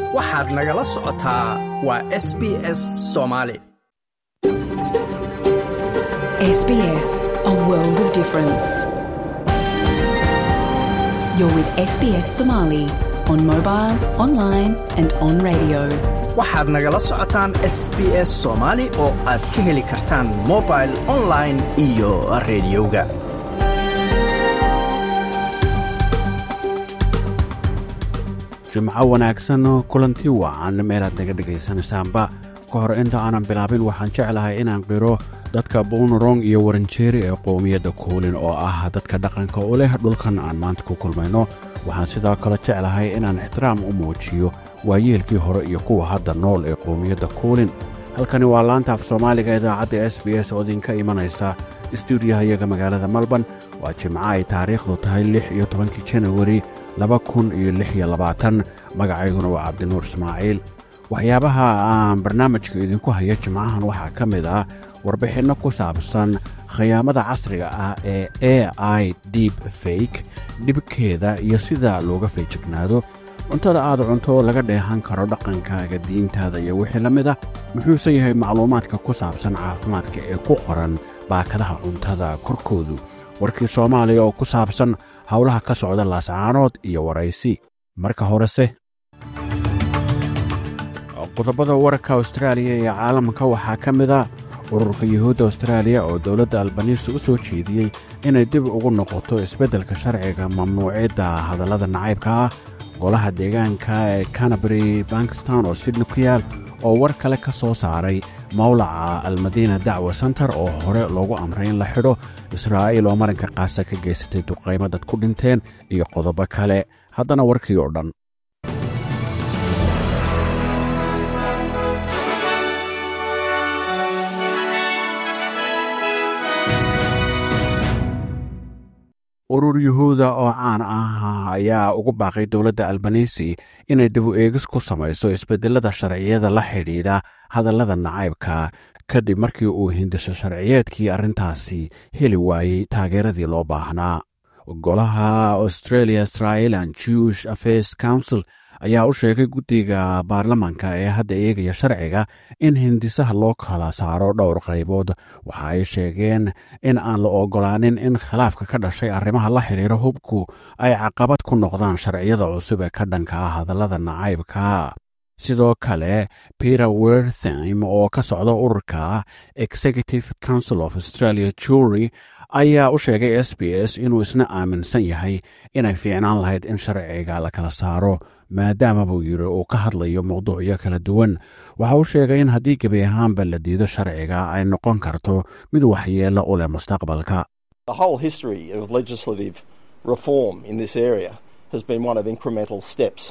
waxaad nagala socotaa waa s b s soomaali SBS, a world of difference. You're with SBS Somali on mobile, online, and on radio. waxaad nagala socotaan s b s soomaali oo aad ka heli kartaan mobil online iyo rediyoga jimco wanaagsan kulanti wacan meelaad naga dhegaysanaysaanba ka hor inta aanan bilaabin waxaan jeclahay inaan qiro dadka buunarong iyo waranjeeri ee qowmiyadda kuulin oo ah dadka dhaqanka u leh dhulkan aan maanta ku kulmayno waxaan sidoo kale jeclahay inaan ixtiraam u muujiyo waayeelkii hore iyo kuwa hadda nool ee qowmiyadda kuulin halkani waa laanta af soomaaliga idaacadda s b s oo idinka imanaysa stuudiyaha iyaga magaalada malban waa jimco ay taariikhdu tahay lix iyo tobankii janawari laba kun iyo lix iyo labaatan magacayguna waa cabdinuur ismaaciil waxyaabaha aan barnaamijka idinku haya jimcahan waxaa ka mid ah warbixinno ku saabsan khiyaamada casriga ah ee a i deep fake dhibkeeda iyo sida looga feejignaado cuntada aad cunto laga dheehan karo dhaqankaaga diintaada iyo wixii la mid ah muxuuse yahay macluumaadka ku saabsan caafimaadka ee ku qoran baakadaha cuntada korkoodu warkii soomaaliya oo ku saabsan howlaha ka socda laascaanood iyo waraysi marka horese qodobada wararka austraaliya iyo caalamka waxaa ka mid a ururka yuhuudda austraaliya oo dowladda albaniisi u soo jeediyey inay dib ugu noqoto isbeddelka sharciga mamnuucidda hadallada nacaybka ah golaha deegaanka ee canabary bankistan oo sydney ku yaal oo war kale ka soo saaray mawlaca almadiina dacwa center oo hore loogu amray in la xidho israa'iil oo marinka qaasa ka geysatay duqaymo dad ku dhinteen iyo qodobo kale haddana warkii oo dhan urur yuhuuda oo caan ah ayaa ugu baaqay dowladda albanisi inay dib u eegis ku samayso isbedelada sharciyada la xidhiidha hadallada nacaybka kadib markii uu hindisho sharciyeedkii arrintaasi heli waayey taageeradii loo baahnaa golaha australia israelan jewish affairs council ayaa u sheegay guddiga baarlamanka ee hadda eegaya sharciga in hindisaha loo kala saaro dhowr qaybood waxa ay sheegeen in aan la ogolaanin in khilaafka ka dhashay arrimaha la xidhiira hubku ay caqabad ku noqdaan sharciyada cusub ee ka dhanka ah hadallada nacaybka sidoo kale peter werthim oo ka socda ururka executive council of australia jury ayaa u sheegay s b s inuu isna aaminsan yahay inay fiicnaan lahayd in sharciga la kala saaro maadaama buu yidhi uu ka hadlayo mawduucyo kala duwan waxa uu sheegay in haddii gebi ahaanba la diido sharciga ay noqon karto mid waxyeello u leh mustaqbalka The whole history of legislative reform in this area has been one of incremental steps.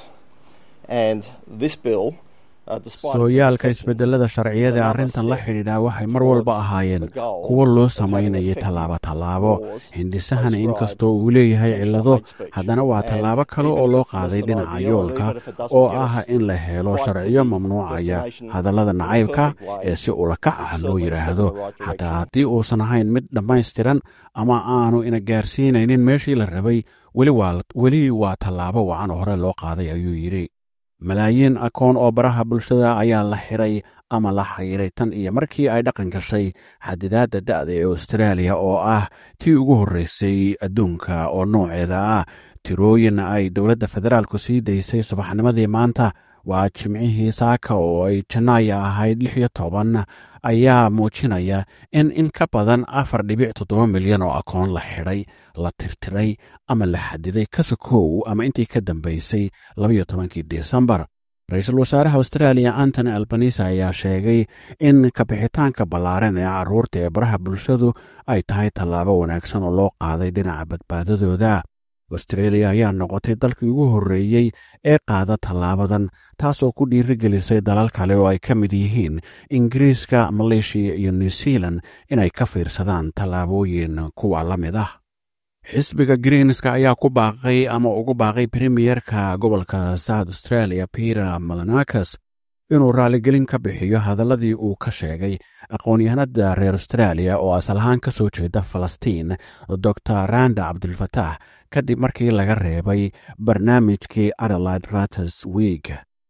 And this bill, uh, despite its sooyaalka imperfections, isbedelada sharciyada is another arrintan la step xidhiidha waxay mar walba ahaayeen kuwo loo samaynayay tallaabo tallaabo hindisahana inkastoo uu leeyahay cillado haddana waa tallaabo kale oo loo qaaday dhinaca yoolka oo ah in la helo sharciyo mamnuucaya hadallada nacaybka ee si ulakac ah loo yidhaahdo xataa haddii uusan ahayn mid dhammaystiran ama aanu ina gaarsiinaynin meeshii la rabay weli waa tallaabo wacan hore loo qaaday ayuu yidhi malaayiin akoon oo baraha bulshada ayaa la xidhay ama la xayiray tan iyo markii ay dhaqan gashay xadidaadda da'da ee austraaliya oo ah tii ugu horreysay adduunka oo nooceeda ah tirooyin ay dowladda federaalku sii daysay subaxnimadii maanta waa jimcihii saaka oo ay janaaya ahayd lix iyo toban ayaa muujinaya in in ka badan afar dhibic toddoba milyan oo akoon la xidhay la tirtiray ama la xadiday kasakow ama intii ka dambaysay labayo tobankii desembar ra-iisul wasaaraha austraaliya antony albanisa ayaa sheegay in kabixitaanka ballaaran ee carruurta ee baraha bulshadu ay tahay tallaabo wanaagsan oo loo qaaday dhinaca badbaadadooda australia ayaa noqotay dalkii ugu horreeyey ee qaada tallaabadan taasoo ku dhiirigelisay dalal kale oo ay ka mid yihiin ingiriiska maleeshiya iyo new zealan inay ka fiirsadaan tallaabooyin kuwa la mid ah xisbiga greenska ayaa ku baaqay ama ugu baaqay premiyerka gobolka south australia peter malanakas inuu raaligelin ka bixiyo hadalladii uu ka sheegay aqoon-yahanada reer australia oo asal ahaan ka soo jeeda falastiin doctor randa cabdilfataax kadib markii laga reebay barnaamijkii adelaide ratters week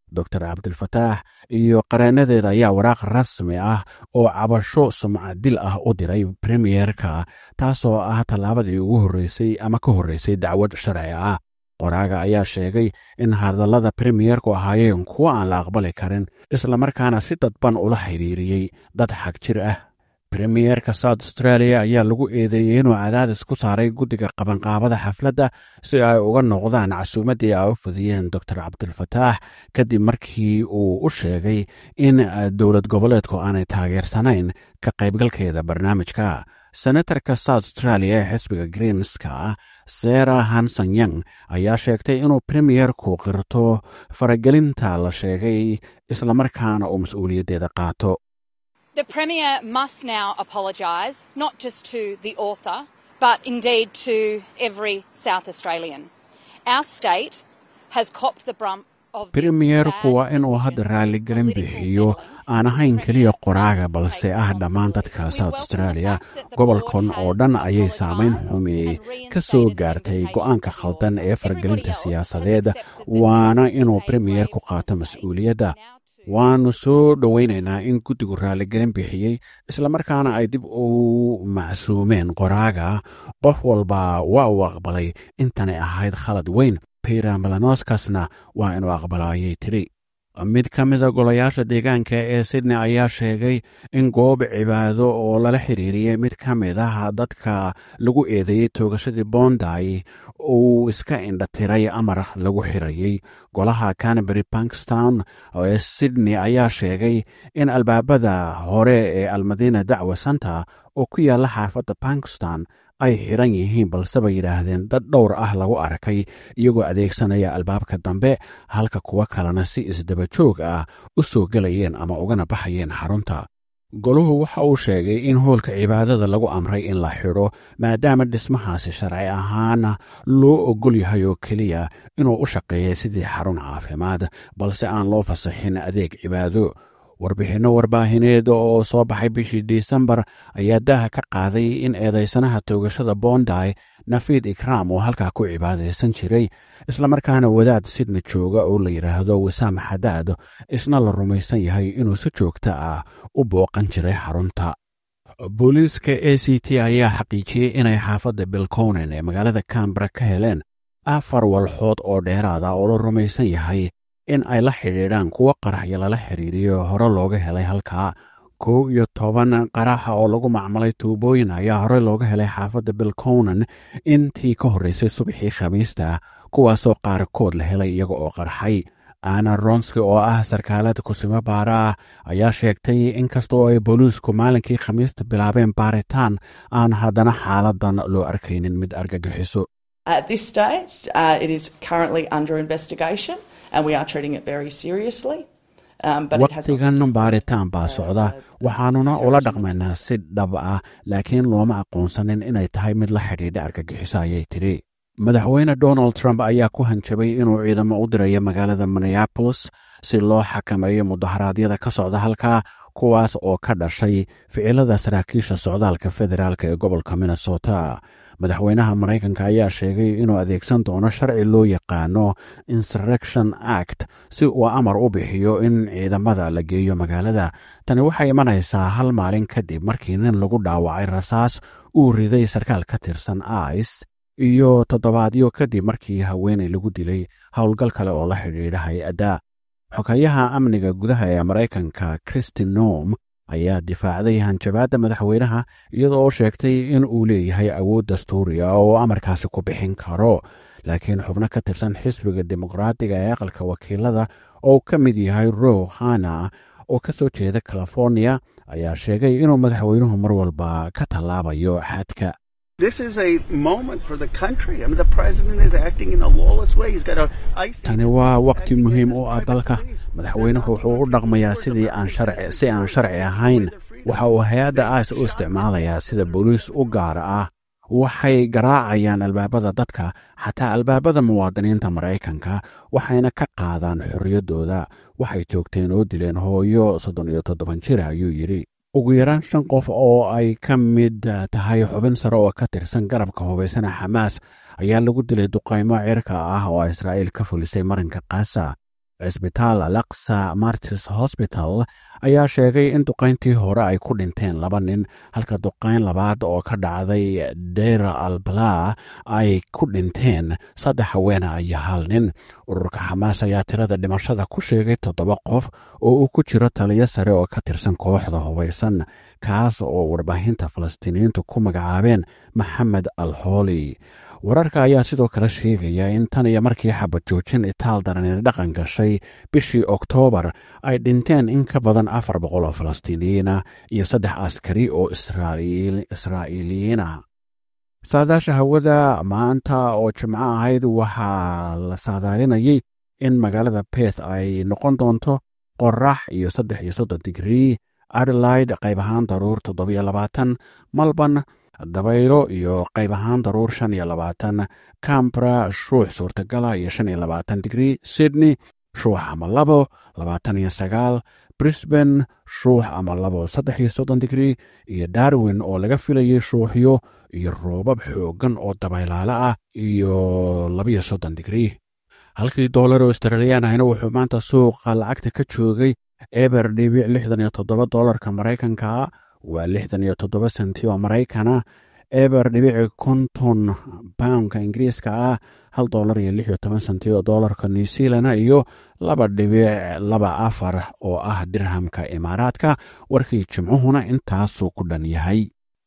doctor cabdilfataax iyo qareenadeeda ayaa waraaq rasmi ah oo cabasho sumcadil ah u diray premiyerka taasoo ah tallaabadii ugu horreysay ama ka horreysay dacwad sharci ah qoraaga ayaa sheegay in hadallada premiyerku ahaayeen kuwo aan la aqbali karin islamarkaana si dadban ula xidhiiriyey dad xag jir ah premiyerka south australia ayaa lagu eedeeyey inuu cadaadis ku saaray guddiga qabanqaabada xafladda si ay uga noqdaan casuumaddii ay u fidiyeen doctor cabdilfataax kadib markii uu u sheegay in dowlad goboleedku aanay taageersanayn ka qaybgalkeeda barnaamijka senatarka south australia ee xisbiga greenska sara hanson young ayaa sheegtay inuu premiyerku qirto faragelinta la sheegay islamarkaana uu mas-uuliyaddeeda qaato The Premier must now apologise, not just to the author, but indeed to every South Australian. Our state has copped the brunt premiyerku waa inuu hadda raaligelin bixiyo aan ahayn keliya qoraaga balse ah dhammaan dadka south australia gobolkan oo dhan ayay saamayn xumi ka soo gaartay go'aanka khaldan ee faragelinta siyaasadeed waana inuu premiyerku qaato mas-uuliyadda waannu soo dhowaynaynaa in guddigu raaligelin bixiyey islamarkaana ay dib u macsuumeen qoraaga qof walba waa uu aqbalay intanay ahayd khalad weyn bira melanoskasna waa inuu aqbalaayay tiri mid ka mida golayaasha deegaanka ee sydney ayaa sheegay in goob cibaado oo lala xiriiriyey mid ka mid ah dadka lagu eedeeyey toogashadii bonday uu iska indhatiray amar lagu xirayey golaha canberry bankstown ee sydney ayaa sheegay in albaabada hore ee almadiina dacwa santa oo ku yaalla xaafadda bankstown ay xiran yihiin balse bay yidhaahdeen dad dhowr ah lagu arkay iyagoo adeegsanaya albaabka dambe halka kuwo kalena si isdaba joog ah u soo gelayeen ama ugana baxayeen xarunta goluhu waxa uu sheegay in hoolka cibaadada lagu amray in la xidho maadaama dhismahaasi sharci ahaana loo ogol yahay oo keliya inuu u shaqeeyay sidii xarun caafimaad balse aan loo fasaxin adeeg cibaado warbixinno warbaahineed oo soo baxay bishii disembar ayaa daaha ka qaaday in eedaysanaha toogashada bonday nafiid ikraam oo halkaa ku cibaadaysan jiray islamarkaana wadaad sidna jooga oo la yidhaahdo wisaam xadaad isna la rumaysan yahay inuu si joogta ah u booqan jiray xarunta booliiska a c t ayaa xaqiijiyey inay xaafadda bilconen ee magaalada cambara ka heleen afar walxood oo dheeraada oo la rumaysan yahay in ay la xidhiidhaan kuwo qaraxyo lala xiriiriyo hore looga helay halkaa kow iyo toban qaraxa oo lagu macmalay tuubooyin ayaa hore looga helay xaafadda bilconan intii ka horreysay subaxii khamiista kuwaasoo qaarkood la helay iyaga oo qarxay ana ronski oo ah sarkaalada kusimo baara ah ayaa sheegtay inkastoo ay booliisku maalinkii khamiista bilaabeen baaritaan aan haddana xaaladan loo arkaynin mid argagixiso waqtigan baaritaan baa socda waxaanuna ula dhaqmaynaa si dhab ah laakiin looma aqoonsanin inay tahay mid la xidhiidha argagixiso ayay tidhi madaxweyne donald trump ayaa ku hanjabay inuu ciidamo u dirayo magaalada minneabolis si loo xakameeyo mudaharaadyada ka socda halkaa kuwaas oo ka dhashay ficilada saraakiisha socdaalka federaalk ee gobolka minnesota madaxweynaha maraykanka ayaa sheegay inuu adeegsan doono sharci loo yaqaano insurrection act si uu amar u bixiyo in ciidamada la geeyo magaalada tani waxay imanaysaa hal maalin kadib markii nin lagu dhaawacay rasaas uu riday sarkaal ka tirsan ice iyo toddobaadyo kadib markii haweenay lagu dilay howlgal kale oo la xidhiidha hay-adda xogayaha amniga gudaha ee maraykanka christi nom ayaa difaacday hanjabaadda madaxweynaha iyadoo oo sheegtay in uu leeyahay awood dastuuriya oo amarkaasi ku bixin karo laakiin xubno ka tirsan xisbiga dimuqraadiga ee aqalka wakiilada oo ka mid yahay row hana oo ka soo jeeda california ayaa sheegay inuu madaxweynuhu mar walba ka tallaabayo xadka tani waa waqti muhiim u ah dalka madaxweynuhu wuxuu u dhaqmayaa sidii si aan sharci ahayn waxa uu hay-adda ice u isticmaalayaa sida booliis u gaara ah waxay garaacayaan albaabada dadka xataa albaabada muwaadiniinta maraykanka waxayna ka qaadaan xorriyaddooda waxay joogteen oo dileen hooyo soddon iyo toddoban jir ayuu yidhi ugu yaraan shan qof oo ay ka mid tahay xubin sare oo ka tirsan garabka hubaysana xamaas ayaa lagu dilay duqaymo cirka ah oo israa'iil ka fulisay marinka kaasa cisbitaal alaksa martis hosbital ayaa sheegay in duqayntii hore ay ku dhinteen laba nin halka duqayn labaad oo ka dhacday dera albala ay ku dhinteen saddex haweena iyo hal nin ururka xamaas ayaa tirada dhimashada ku sheegay toddoba qof oo uu ku jiro taliyo sare oo ka tirsan kooxda hubaysan kaas oo warbaahinta falastiiniyiintu ku magacaabeen maxamed al hooli wararka ayaa sidoo kale sheegaya in tan iyo markii xabad joojin itaal daranina dhaqan gashay bishii oktoobar ay dhinteen in ka badan afar boqol oo falastiiniyiina iyo saddex askari oo israa'iiliyiina saadaasha hawada maanta oo jimco ahayd waxaa la saadaalinayay in magaalada beth ay noqon doonto qorax iyo saddex iyo soddon digrii adelaide qayb ahaan daruur toddobiyo labaatan malban dabaylo iyo qayb ahaan daruur shan iyo labaatan cambra shuux suurtagala iyo shan iyo labaatan digrii sydney shuux ama labo labaatan iyo sagaal brisban shuux ama labo saddex iyo soddon digrii iyo darwin oo laga filayay shuuxyo iyo roobab xooggan oo dabaylaale ah iyo labiyo soddon digrii halkii doolar oo australiyan ahna wuxuu maanta suuqa lacagta ka joogay eber dhibic lixdan iyo toddoba doolarka maraykanka waa lixdan iyo toddoba senti oo maraykana eber dhibici konton poundka ingiriiska ah hal doolar iyo lix iyo toban senti oo doolarka new zealana iyo laba dhibic laba afar oo ah dirhamka imaaraadka warkii jimcuhuna intaasuu ku dhan yahay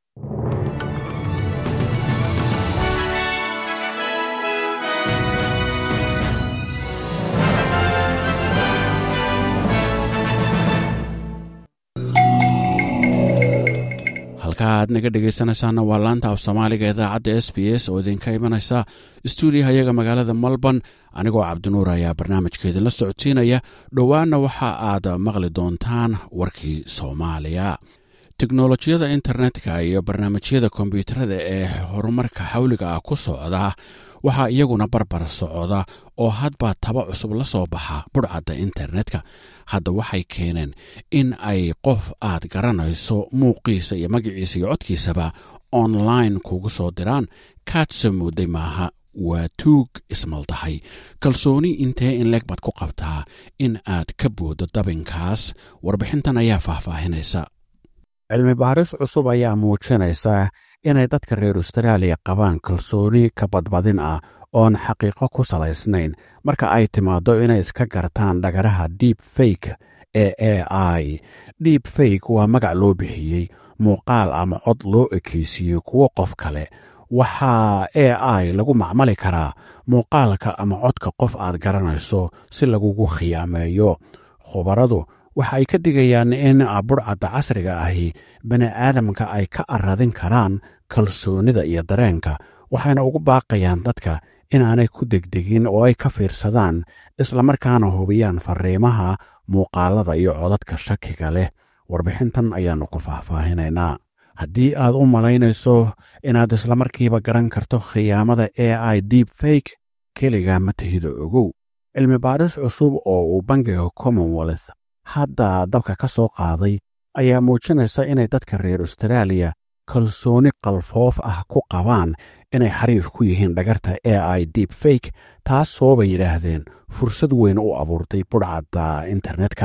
halka aad naga dhegaysanaysaana waa laanta af soomaaliga idaacadda s b s oo idinka imanaysa stuudiyaha iyaga magaalada melbourne anigoo cabdinuur ayaa barnaamijka idinla socodsiinaya dhowaanna waxa aad maqli doontaan warkii soomaaliya teknolojiyada internetka iyo barnaamijyada kombyuutarada ee horumarka xawliga ah ku socda waxaa iyaguna barbar socda oo hadba taba cusub la soo baxa budhcadda internetka hadda waxay keeneen in ay qof aad garanayso muuqiisa iyo magaciisa iyo codkiisaba online kugu soo diraan kaadsa mooday maaha waa tuug ismaldahay kalsooni intee in leeg baad ku qabtaa in aad ka boodo dabinkaas warbixintan ayaa faahfaahinaysa cilmi baaris cusub ayaa muujinaysa inay dadka reer austraaliya qabaan kalsooni ka badbadin ah oon xaqiiqo ku salaysnayn marka ay timaaddo inay iska gartaan dhagaraha deep fake ee a i deep fake waa magac loo bixiyey muuqaal ama cod loo ekaysiiyey kuwo qof kale waxaa a i lagu macmali karaa muuqaalka ama codka qof aad garanayso si lagugu khiyaameeyo khubaradu waxa ay ka digayaan in budhcadda casriga ahi bani aadamka ay ka aradin karaan kalsoonida iyo dareenka waxayna ugu baaqayaan dadka inaanay ku degdegin oo ay ka fiirsadaan islamarkaana hubiyaan fariimaha muuqaalada iyo codadka shakiga leh warbixintan ayaannu ku faahfaahinaynaa haddii aad u malaynayso inaad islamarkiiba garan karto khiyaamada a i deep fake keliga ma tahido ogow cilmi baaris cusub oo uu bangiga commonwealth hadda dabka ka soo qaaday ayaa muujinaysa inay dadka reer austraaliya kalsooni qalfoof ah ku qabaan inay xariif ku yihiin dhagarta a i deep fake taasoo bay yidhaahdeen fursad weyn u abuurtay budhcadda internetka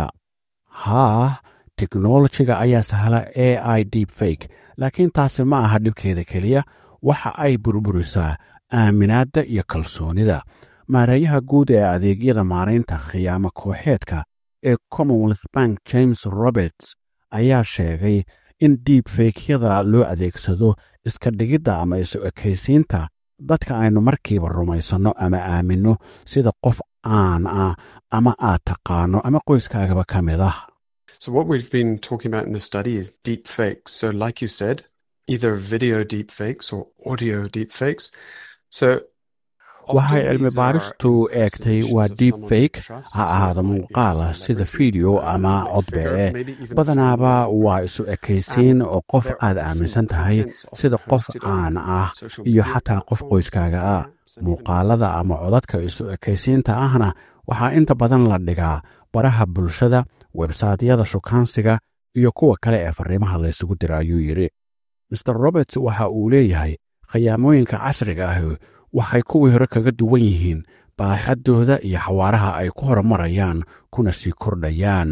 haa teknolojiga ayaa sahla a i deep fake laakiin taasi ma aha dhibkeeda keliya waxa ay burburisaa aaminaadda iyo kalsoonida maareeyaha guud ee adeegyada maaraynta khiyaamo kooxeedka ee commonwealth bank james roberts ayaa sheegay in diib feykyada loo adeegsado iska dhigidda ama isu ekaysiinta dadka aynu markiiba rumaysanno ama aaminno sida qof caan ah ama aad taqaano ama qoyskaagaba ka mid ah So, what we've been talking about in the study is deep fakes. So, like you said, either video deep fakes or audio deep fakes. So, waxay cilmi baaristu eegtay waa deep fake ha ahaada muuqaala sida fiideo ama codbee badanaaba waa isu ekaysiin oo qof aad aaminsan tahay sida qof caan ah iyo xataa qof qoyskaaga ah muuqaalada ama codadka isu ekaysiinta ahna waxaa inta badan la dhigaa baraha bulshada websaytyada shukaansiga iyo kuwa kale ee fariimaha laysugu dira ayuu yidhi maer roberts waxa uu leeyahay khiyaamooyinka casriga ahi waxay kuwii hore kaga duwan yihiin baaxaddooda iyo xawaaraha ay ku horumarayaan kuna sii kordhayaan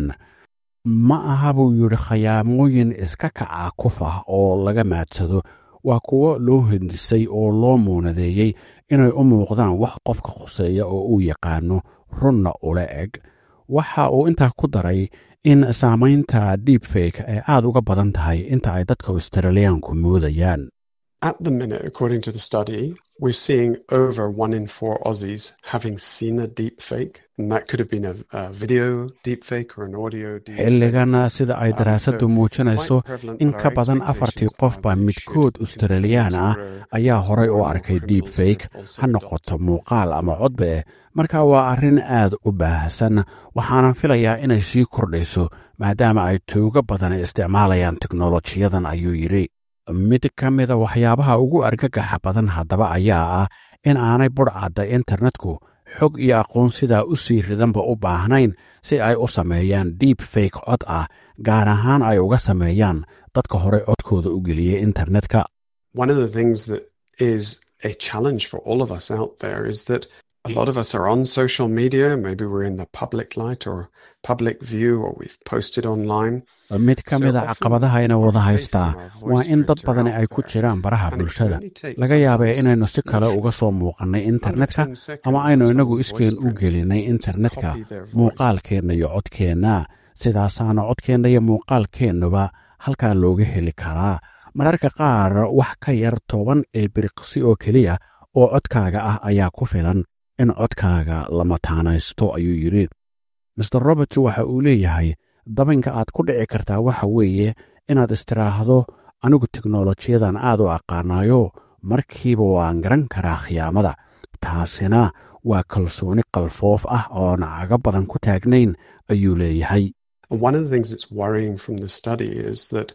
ma aha buu yidhi khayaamooyin iska kaca kuf ah oo laga maadsado waa kuwo loo hindisay oo loo muunadeeyey inay u muuqdaan wax qofka khuseeya oo uu yaqaano runna ula eg waxa uu intaa ku daray in saamaynta deepfake ay aad uga badan tahay inta ay dadka australiyaanku moodayaan At the minute, according to the study, we're seeing over one in four Aussies having seen a deep fake. And that could have been a, a video deep fake or an audio deep xilligan sida ay daraasaddu muujinayso in ka badan afartii qofba midkood australiyaan ah ayaa horay u arkay deep fake ha noqoto muuqaal ama codbe marka waa arrin aad u baahsan waxaanan filayaa inay sii kordhayso maadaama ay toogo badan isticmaalayaan teknolojiyadan ayuu yidhi mid ka mida waxyaabaha ugu argagaxa badan haddaba ayaa ah in aanay budhcadda internetku xog iyo aqoon sidaa u sii ridanba u baahnayn si ay u sameeyaan deep fake cod ah gaar ahaan ay uga sameeyaan dadka horey codkooda u geliyey internetka One of the things that is a challenge for all of us out there is that a lot of us are on social media. Maybe we're in the public light or public view, or we've posted online. mid ka mida caqabadaha ina wada haystaa waa in dad badani ay ku jiraan baraha bulshada laga yaabee inaynu si kale uga soo muuqannay internetka ama aynu inagu iskeen u gelinay internetka muuqaalkeenna iyo codkeenna sidaasaana codkeenna iyo muuqaalkeennuba halkaa looga heli karaa mararka qaar wax ka yar toban ilbiriqsi oo keliya oo codkaaga ah ayaa ku filan in codkaaga la mataanaysto ayuu yidhi master roberts waxa uu leeyahay dabinka aad ku dhici kartaa waxa weeye inaad istiraahdo anigu teknolojiyadan aad u aqaanayo markiiba waan garan karaa khiyaamada taasina waa kalsooni qalfoof ah oon caga badan ku taagnayn ayuu leeyahay And one of the things that's worrying from the study is that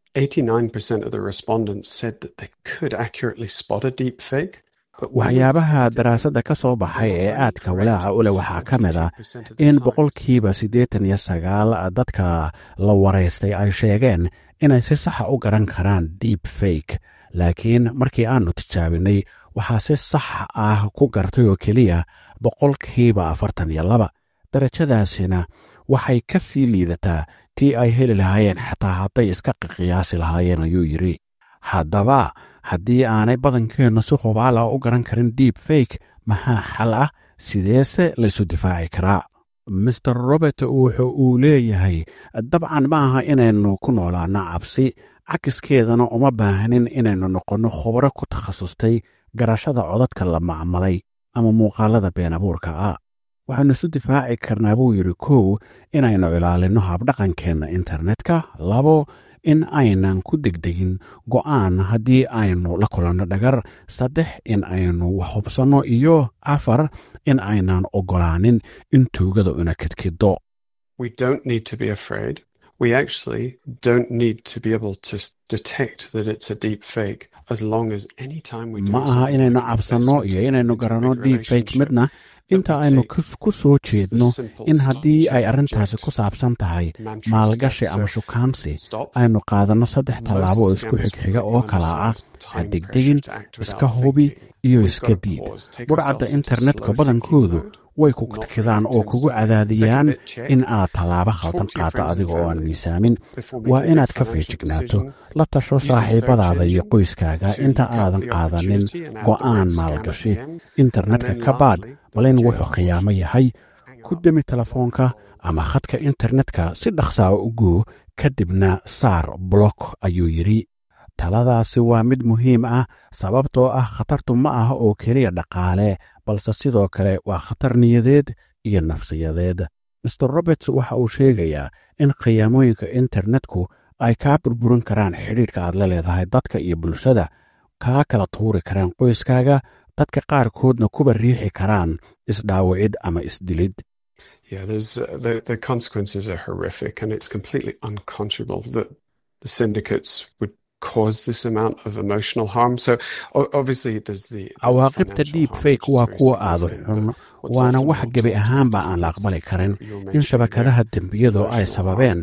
89% of the respondents said that they could accurately spot a deep fake. but when we waxyaabaha tested daraasadda ka soo baxay ee aadka walaaca u leh waxaa ka mid ah in boqolkiiba siddeetan iyo sagaal dadka la waraystay ay sheegeen inay si saxa u garan karaan deep fake laakiin markii aannu tijaabinay waxaa si sax ah ku gartay oo keliya boqolkiiba afartan iyo laba darajadaasina waxay ka sii liidataa tii ay heli lahaayeen xataa hadday iska qiyaasi lahaayeen ayuu yidhi haddaba haddii aanay badankeennu si hubaal ah u garan karin deep fake maxaa xal ah sideese laysu difaaci karaa master robert wuxu uu leeyahay dabcan ma aha inaynu ku noolaano cabsi cakiskeedana uma baahnin inaynu noqonno khubro ku takhasustay garashada codadka la macmalay ama muuqaalada been abuurka ah waxaanu isu difaaci karnaa buu yidhi kow inaynu ilaalinno habdhaqankeenna internetka labo in aynan ku degdegin go'aan haddii aynu la kulanno dhagar saddex in aynu wax hubsanno iyo afar in aynan oggolaanin in tuugada una kedkeddo We don't need to be afraid. We actually don't need to be able to s- detect that it's a deep fake as long as any time we do ma aha something inaynu like cabsanno investment iyo inaynu into a garanno big deep fake relationship, midna that inta we aynu take kus- ku soo jeedno simple in stop, haddii ay check, arrintaasi reject ku saabsan tahay mantra maalgashi steps. ama So shukaansi stop. aynu qaadanno saddex Most tallaabo oo isku scammers xigxiga completely oo kala ah understand ha time degdegin pressure to act iska without hubi thinking. iyo We've iska got to diid pause, take budhcadda ourselves into internetka slow badankoodu thinking mode, way ku not kadkidaan oo react kugu instantly. cadaadiyaan Second bit, check. in aad tallaabo Talk khaldan to your qaaddo friends and adiga oo aan family miisaamin before waa making a inaad big ka financial feejignaato decision. la tasho Use a search saaxiibadaada iyo engine qoyskaaga to inta cut aadan the qaadanin opportunity and add the go'aan word scam at maalgashi the end. internetka And then ka baadh lastly, bal in double wuxuu check. khiyaamo yahay ku demi telefoonka ama khadka internetka si dhaqsaa u guu kadibna saar blok ayuu yidhi taladaasi waa mid muhiim ah sababtoo ah khatartu ma aha oo keliya dhaqaale balse sidoo kale waa khatar niyadeed iyo nafsiyadeed master roberts waxa uu sheegayaa in khiyaamooyinka internetku ay kaa burburin karaan xidhiidhka aad la leedahay dadka iyo bulshada kaa kala tuuri karaan qoyskaaga dadka qaarkoodna kuba riixi karaan isdhaawicid ama isdilid Yeah, there's uh, the the consequences are horrific, and it's completely unconscionable that the syndicates would cause this amount of emotional harm. So o- obviously, there's the, the cawaaqibta financial deep harm, fake which is waa very kuwa aada significant, xun but what's waana also wax more gebi talked about ahaanba is aan la it's aqbali karin you're in mentioning shabakadaha there, dembiyadu ay emotional sababeen harm,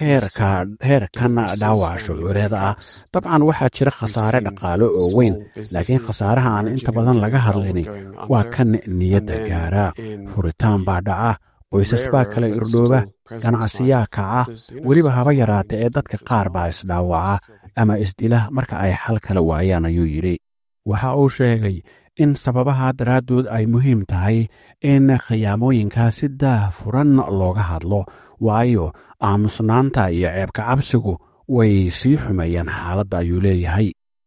heerkan dhaawaca shucuureeda ah dabcan waxaa jira khasaare dhaqaale oo weyn laakiin khasaaraha aan inta badan laga hadlayni waa kan niyadda gaara furitaan baa dhaca qoysas baa kala irdhooba ganacsiyaa kaca weliba haba yaraata ee dadka qaar baa isdhaawaca ama isdila marka ay xal kala waayaan ayuu yidhi waxa uu sheegay in sababaha daraaddood ay muhiim tahay in khiyaamooyinkaa si daah furan looga hadlo waayo aamusnaanta iyo ceebka cabsigu way sii xumeeyaan xaaladda ayuu leeyahay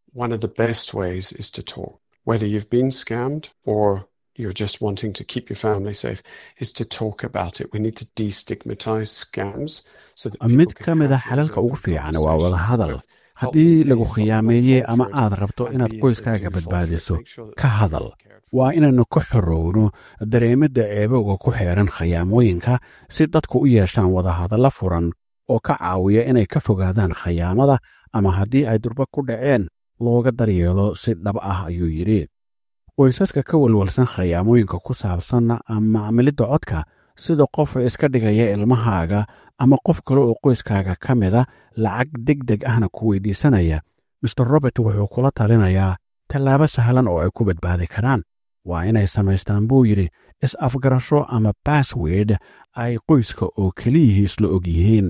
you're just wanting to keep your family safe is to talk about it. We need to destigmatize scams so that mid ka mid a xalalka ugu fiican waa wada hadal haddii lagu khiyaameeyey ama aad rabto inaad qoyskaaga badbaadiso ka hadal waa inaynu ka xorowno dareemidda ceebowga ku xeeran khiyaamooyinka si dadku u yeeshaan wadahadalla furan oo ka caawiya inay ka fogaadaan khiyaamada ama haddii ay durba ku dhaceen looga daryeelo si dhab ah ayuu yidhi qoysaska ka walwalsan khiyaamooyinka ku saabsan macmilidda codka sida qof iska dhigaya ilmahaaga ama qof kale oo qoyskaaga ka mida lacag deg deg ahna ku weydiisanaya master robert wuxuu kula talinayaa tallaabo sahlan oo ay ku badbaadi karaan waa inay samaystaan buu yidhi is-afgarasho ama bassword ay qoyska oo keliyihii isla og yihiin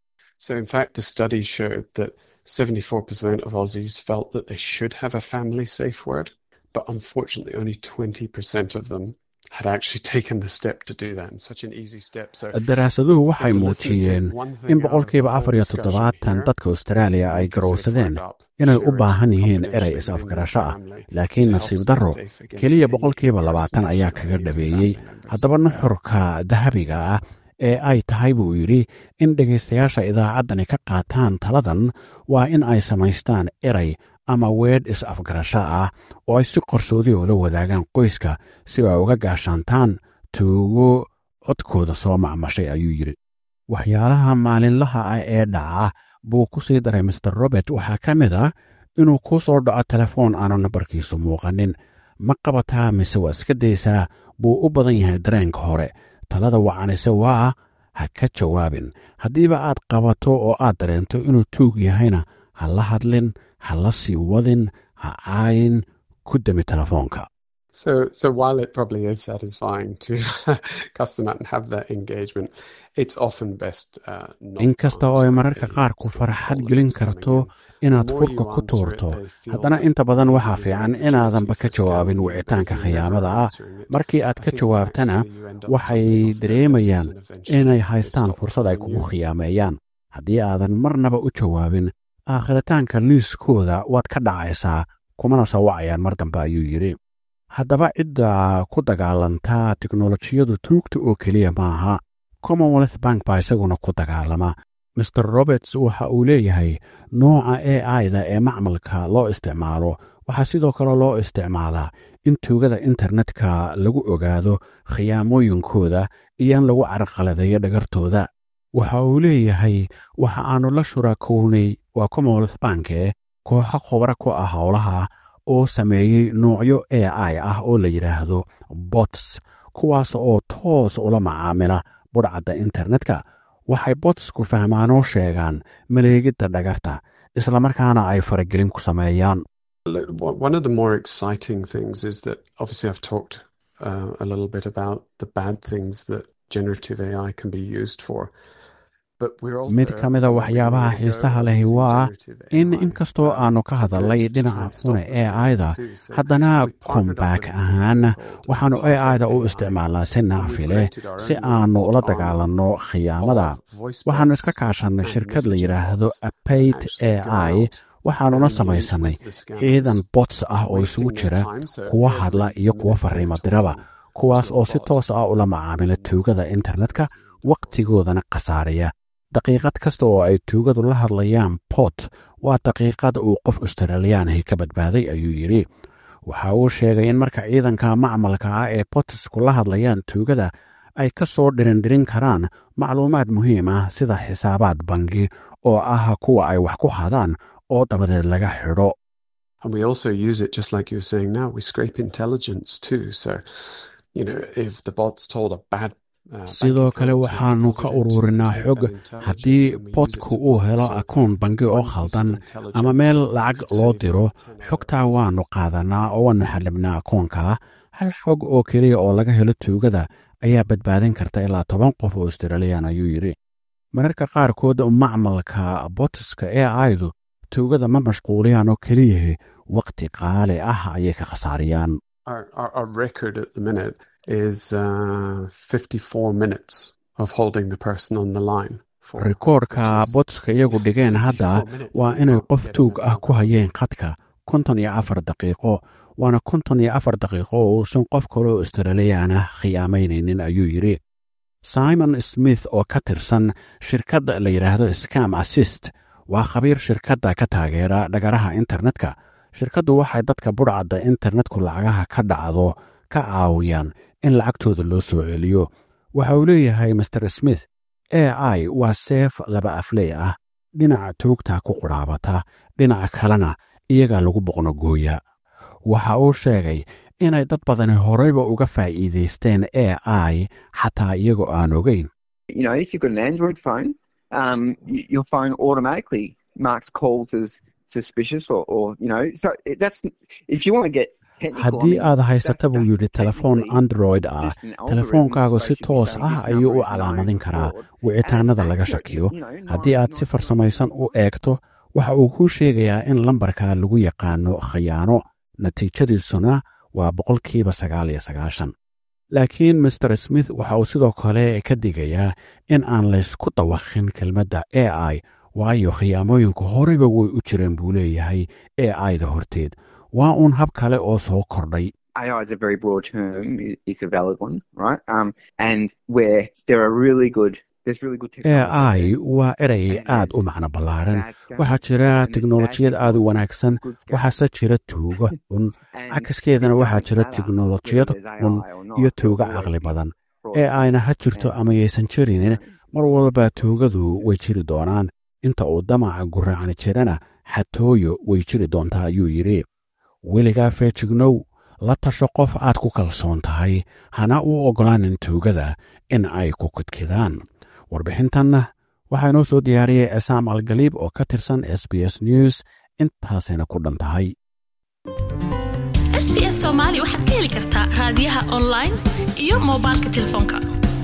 74% of Aussies felt that they should have a family safe word. but unfortunately only 20% of them had actually taken the step to do that in such an easy step so daraasaduhu waxay muujiyeen in boqolkiiba afar iyo toddobaatan dadka austraaliya ay garowsadeen inay u baahan yihiin erey is-afgarasho ah laakiin nasiib darro keliya boqolkiiba labaatan ayaa kaga dhabeeyey haddaba nuxurka dahabiga ah ee ay tahay buu yidhi in dhegaystayaasha idaacaddani ka qaataan taladan waa in ay samaystaan erey ama weedh is-afgarasho ah oo ay si qarsoodi oo la wadaagaan qoyska si ay uga gaashaantaan tuugo codkooda soo macmashay ayuu yidhi waxyaalaha maalinlaha ah ee dhaca buu ku sii daray master robert waxaa ka mid ah inuu kuu soo dhaco telefoon aanu nambarkiisu muuqanin ma qabataa mise waa iska daysaa buu u badan yahay dareenka hore talada wacanise waa ha ka jawaabin haddiiba aad qabato oo aad dareento inuu tuug yahayna ha la hadlin ha la sii wadin ha caayin ku demi telefoonka So, so while it probably is satisfying to customer and have that engagement, it's often best uh, not inkasta oo ay mararka qaar ku farxad gelin karto inaad furka ku tuurto haddana inta badan waxaa fiican inaadanba ka jawaabin wicitaanka khiyaamada ah markii aad ka jawaabtana waxay dareemayaan inay haystaan fursad ay kugu khiyaameeyaan haddii aadan marnaba u jawaabin aakhiritaanka liiskooda waad ka dhacaysaa kumana soo wacayaan mar dambe ayuu yidhi haddaba cidda ku dagaalantaa teknolojiyadu tuugta oo keliya maaha commonwealth bank baa isaguna ku dagaalama master roberts waxa uu leeyahay nooca a i da ee macmalka loo isticmaalo waxaa sidoo kale loo isticmaalaa in tuugada internetka lagu ogaado khiyaamooyinkooda iyo in lagu carqaladeeyo dhagartooda waxa uu leeyahay waxa aannu la shuraakownay waa commonwealth banke kooxo khubra ku ah howlaha oo sameeyey noocyo a i ah oo la yidhaahdo bots kuwaas oo toos ula macaamila budhcadda internetka waxay botsku fahmaanoo sheegaan maleegidda dhagarta islamarkaana ay faragelin ku sameeyaan One of the more exciting things is that obviously I've talked uh, a little bit about the bad things that generative AI can be used for. mid ka mida waxyaabaha xiisaha lehi waa in inkastoo aannu ka hadalnay dhinaca xuna e aida haddana kombaak ahaan waxaannu e aida u isticmaalnaa si nacfi leh si aannu ula dagaalanno khiyaamada waxaannu iska kaashannay shirkad la yidhaahdo apate e i waxaannuna samaysannay ciidan bots ah oo isugu jira kuwa hadla iyo kuwa farriimo diraba kuwaas oo si toos ah ula macaamila tuugada internetka wakhtigoodana khasaaraya daqiiqad kasta oo ay tuugadu la hadlayaan bot waa daqiiqad uu qof australiyaanahi ka badbaaday ayuu yidhi waxa uu sheegay in marka ciidanka macmalka ah ee botsku la hadlayaan tuugada ay ka soo dhirindhirin karaan macluumaad muhiim ah sida xisaabaad bangi oo ah kuwa ay wax ku hadaan oo dabadeed laga xidho And we also use it just like you were saying now, we scrape intelligence too. So, you know, if the bot's told a bad sidoo kale waxaannu ka ururinaa xog haddii bodku uu helo akoon bangi oo khaldan ama meel lacag loo diro xogtaa waannu qaadanaa oo waannu xallibnaa akoonka hal xog oo keliya oo laga helo tuugada ayaa badbaadin karta ilaa toban qof oo australiyan ayuu yidhi mararka qaarkood macmalka botiska ee aydu tuugada ma mashquuliyaan oo keliyahi wakhti qaali ah ayay ka khasaariyaan rikoorka botiska iyagu dhigeen hadda waa inay qof tuug ah ku hayeen khadka konton iyo afar daqiiqo waana konton iyo afar daqiiqo oo uusan qof kaleo australiyaana khiyaamaynaynin ayuu yidhi simon smith oo ka tirsan shirkadda la yidhaahdo scam assist waa khabiir shirkadda ka taageera dhagaraha internetka shirkaddu waxay dadka budhcadda internetku lacagaha ka dhacdo ka caawiyaan in lacagtooda loo soo celiyo waxa uu leeyahay master smith a i waa seef laba afley ah dhinaca tuugta ku qudhaabata dhinaca kalena iyagaa lagu boqnogooya waxa uu sheegay inay dad badani horeyba uga faa'iidaysteen a i xataa iyagoo aan ogeyn haddii aad haysata buu yidhi telefoon android ah telefoonkaagu si toos ah ayuu u calaamadin karaa wicitaanada laga shakiyo haddii aad si farsamaysan u eegto waxa uu kuu sheegayaa in lambarka lagu yaqaano khayaano natiijadiisuna waa boqolkiiba sagaal iyo sagaashan laakiin master smith waxa uu sidoo kale ka digayaa in aan laysku dawakhin kelmadda a i waayo khiyaamooyinku horeyba way u jireen buu leeyahay a ida horteed waa uun hab kale oo soo kordhay a i waa erey aad u macno ballaaran waxaa jira teknolojiyad aad u wanaagsan waxaase jira tuuga xun cakaskeedana waxaa jira teknolojiyad xun iyo tuuga caqli badan ee ayna ha jirto ama yaysan jirinin mar walba tuugadu way jiri doonaan inta uu damaca guraacni jirana xatooyo way jiri doontaa ayuu yidhi weligaa feejignow la tasho qof aad ku kalsoon tahay hana u oggolaanin tuugada in ay ku kudkidaan warbixintanna waxaa inoo soo diyaariyey esaam algaliib oo ka tirsan s b s news intaasayna ku dhan tahay s b s soomaali waxaad ka heli kartaa raadiyaha online iyo moobilka telefoonka